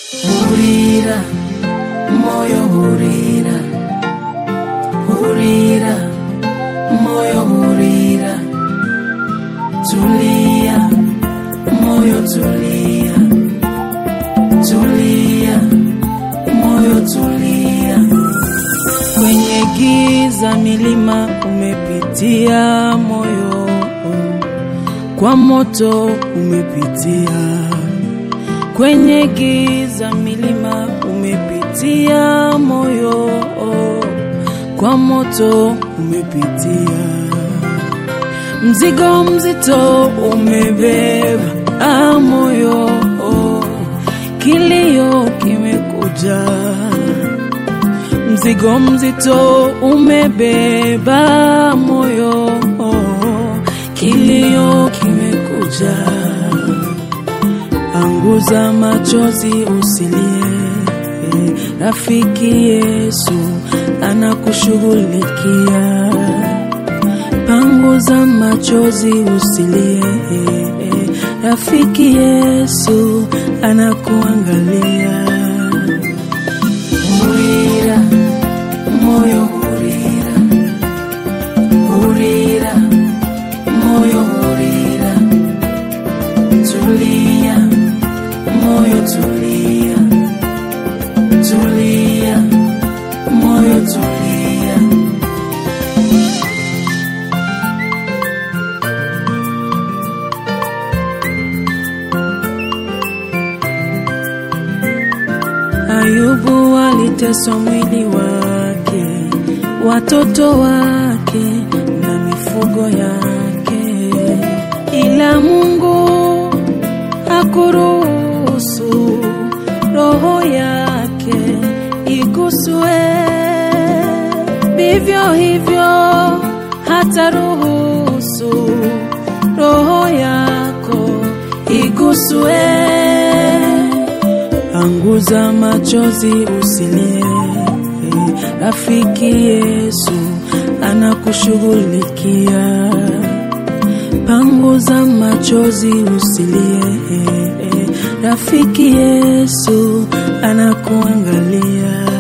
Hurira, moyo hurira, hurira, moyo hurira, tulia, moyo tulia, tulia, moyo tulia. Kwenye giza milima umepitia moyo, kwa moto umepitia kwenye giza milima umepitia moyo, kwa moto umepitia. Mzigo mzito umebeba ah, moyo, kilio kimekuja. Mzigo mzito umebeba moyo, kilio kimekuja. Anguza machozi usilie, rafiki Yesu anakushughulikia. Panguza machozi usilie, rafiki Yesu anakuangalia. Hurira, moyo hurira, hurira, moyo hurira, tulia moyo tulia, tulia, moyo tulia. Ayubu aliteswa mwili wake, watoto wake na mifugo yake, ila Mungu hakuruhusu roho yake iguswe. Vivyo hivyo hata ruhusu roho yako iguswe. Anguza machozi usilie, rafiki Yesu anakushughulikia. Panguza machozi usilie, rafiki Yesu anakuangalia.